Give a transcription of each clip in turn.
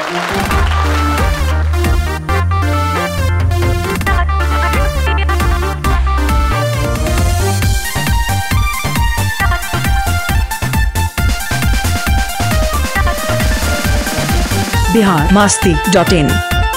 Bihar Masti dot in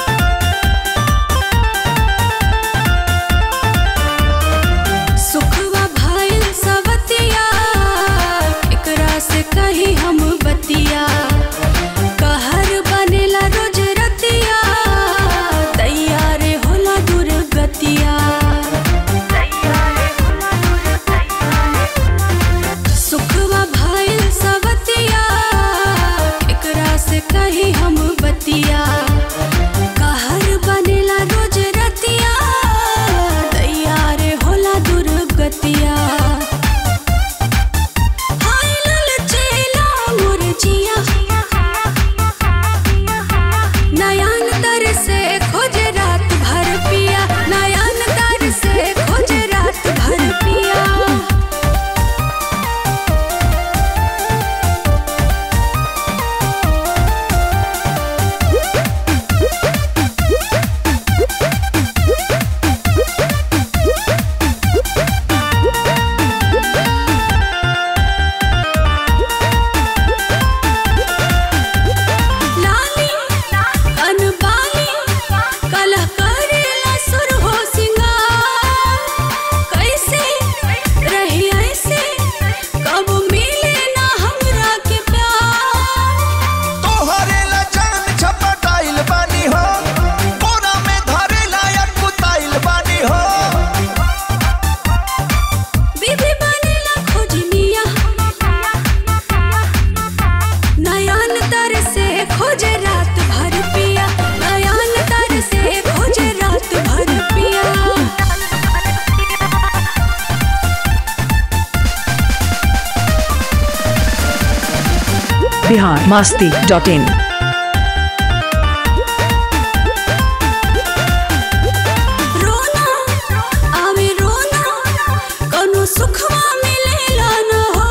सुखवा भाईल सवतिया एकरा से कही हम बतिया कहर बनेला रोज रतिया तैयार होला दुर्गतिया सुखवा भाईल सवतिया एकरा से कही हम बतिया कहर बनेला रोज रतिया तैयार होला दुर्गतिया हाय ललचेला मोर जिया नयन तर से खोज रात भर पिया नयन तर से खोज रात भर पिया लाली अनबाली कलह करेला सुर हो सिंगार कैसे रही ऐसे कब मिले ना हमरा के प्यार तोहरे ला जान छपटाइल बानी हो कोना में धरे लायक कुताइल बानी हो बीबी बनेला खोजनिया नयन तर से खोज रात भर पिया नयन तर से खोज रात भर पिया बिहार मास्ती डॉट इन रोना आवे रोना कौनो सुखवा मिलेला न हो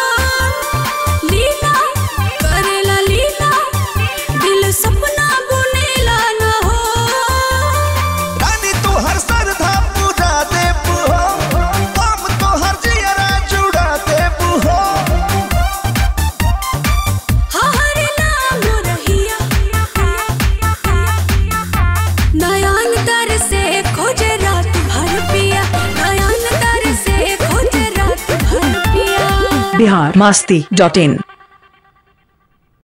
लीला करेला लीला दिल सपना बुनेला न हो रानी तू हर सरधा पूरा देबू हो हम तो हर जियरा जुड़ा देबू हो हर नाम रहिया नयन तर से खोज रात भर पिया नयन तर से खोज रात भर पिया बिहार मास्ती डॉट इन